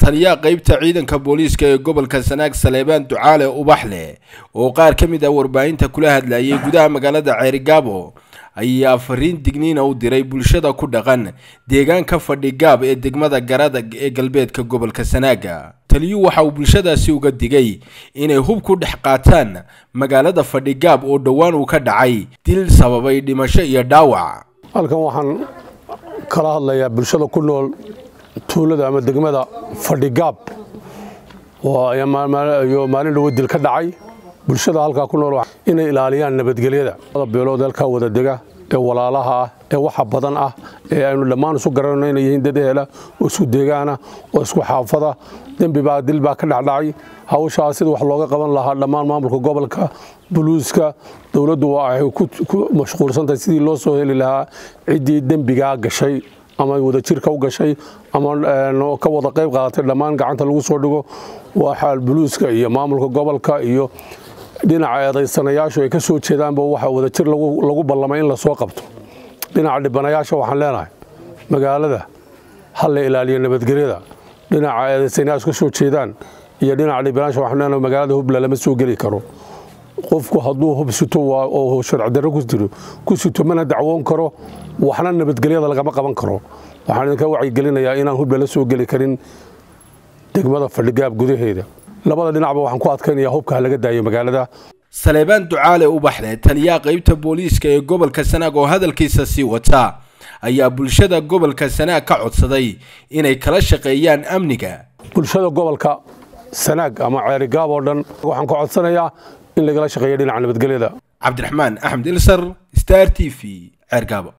taliyaha qeybta ciidanka booliiska ee gobolka sanaag saleebaan ducaale ubaxle oo qaar ka mid ah warbaahinta kula hadlayay gudaha magaalada ceerigaabo ayaa fariin digniina u diray bulshada ku dhaqan deegaanka fadhigaab ee degmada garadag ee galbeedka gobolka sanaaga taliyuu waxa uu bulshadaasi uga digay inay hub ku dhex qaataan magaalada fadhigaab oo dhowaan uu ka dhacay dil sababay dhimasho iyo dhaawac halkan waxaan kala hadlayaa bulshada ku nool tuulada ama degmada fadhigaab iyo maalin dhowo dil ka dhacay bulshada halkaa ku nool inay ilaaliyaan nabadgelyada beelood halkaa wada dega ee walaalaha ah ee waxa badan ah ee aynu dhammaan isu garanayno inay yihiin dad ehela oo isku deegaana oo isku xaafada dembibaa dil baa ka dhacdhacay hawshaa sida wax looga qaban lahaa dhammaan maamulka gobolka buluuska dowladdu waxay ku mashquulsantahay sidii loo soo heli lahaa ciddii dembigaa gashay ama wadajirka u gashay ama ka wada qayb qaadatay dhammaan gacanta lagu soo dhigo waxaa buluuska iyo maamulka gobolka iyo dhinaca eedaysanayaashu ay ka soo jeedaanba waxa wadajir lagu ballamay in lasoo qabto dhinaca dhibanayaasha waxaan leenahay magaalada ha la ilaaliyo nabadgelyada dhinaca eedaysanayaashu ka soo jeedaan iyo dhinaca dhibanayaasha waxaan leenahay magaalada hubla lama soo geli karo qofku hadduu hub sito oo sharci darro ku jiro ku sito mana dacwoon karo waxna nabadgelyada lagama qaban karo waxaan idinka wacyigelinayaa inaan hubla la soo geli karin degmada fadhigaab gudaheeda labada dhinacba waxaan ku adkaynaya hubka ha laga daayo magaalada saleebaan ducaale ubaxle taliyaha qeybta booliiska ee gobolka sanaag oo hadalkiisa sii wata ayaa bulshada gobolka sanaag ka codsaday inay kala shaqeeyaan amniga bulshada gobolka sanaag ama ceerigaab oo dhan waxaan ka codsanayaa in lagala shaqeeyo dhinaca nabadgelyada cabdiraxmaan axmed ilsar star t v ceergaabo